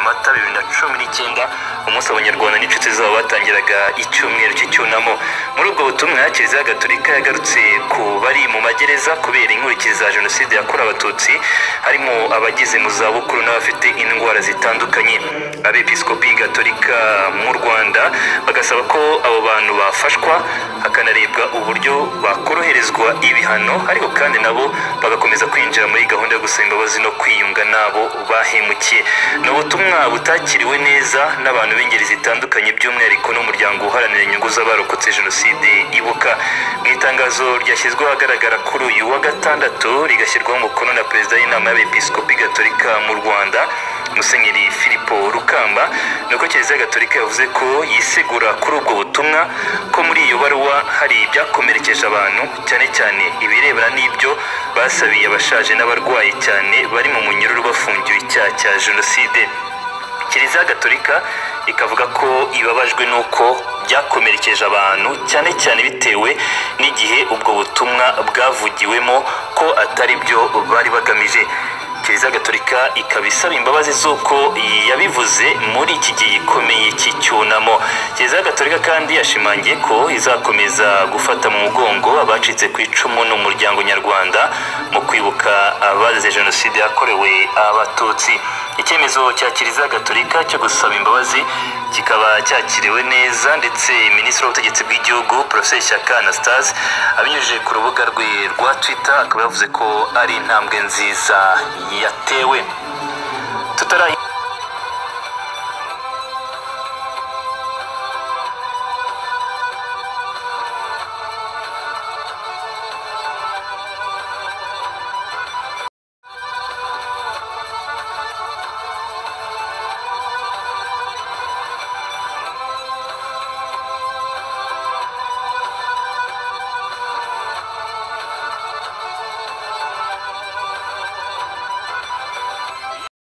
mata bibiri na cumi n'icyenda umunsi abanyarwanda n'inshuti zabo batangiraga icyumweru cy'icyunamo muri ubwo butumwa kiliziya gatolika yagarutse ku bari mu magereza kubera inkurikizi za jenoside yakorewe abatutsi harimo abageze mu zabukuru n'abafite indwara zitandukanye abepiskopi gatolika mu rwanda bagasaba ko abo bantu bafashwa hakanarebwa uburyo bakoroherezwa ibihano ariko kandi nabo bagakomeza kwinjira muri gahunda yo gusaba imbabazi no kwiyunga n'abo bahemukiye ni ubutumwa butakiriwe neza n'abantu b'ingeri zitandukanye by'umwihariko n'umuryango uharanira inyungu z'abarokotse jenoside ibuka mu itangazo ryashyizweho ahagaragara kuri uyu wa gatandatu rigashyirwaho umukono na perezida w'inama y'abepiskopi gatolika mu rwanda musenyeri filipo rukamba ni uko kiliziya gatolika yavuze ko yisegura kuri ubwo butumwa ko muri iyo baruwa hari ibyakomerekeje abantu cyane cyane ibirebana n'ibyo basabiye abashaje n'abarwaye cyane bari mu munyururu bafungiwe icyaha cya jenoside kiliziya gatolika ikavuga ko ibabajwe n'uko byakomerekeje abantu cyane cyane bitewe n'igihe ubwo butumwa bwavugiwemo ko atari byo bari bagamije kiliziya gatolika ikaba isaba imbabazi z'uko yabivuze muri iki gihe gikomeye cy'icyunamo kiliziya gatolika kandi yashimangiye ko izakomeza gufata mu mugongo abacitse ku icumu n'umuryango nyarwanda mu kwibuka abazize jenoside yakorewe abatutsi icyemezo cya kiliziya gatolika cyo gusaba imbabazi kikaba cyakiriwe neza ndetse minisitiri w'ubutegetsi bw'igihugu porofeseri shyaka anastase abinyujije ku rubuga rwe rwa twita akaba yavuze ko ari intambwe nziza yatewe tutarayi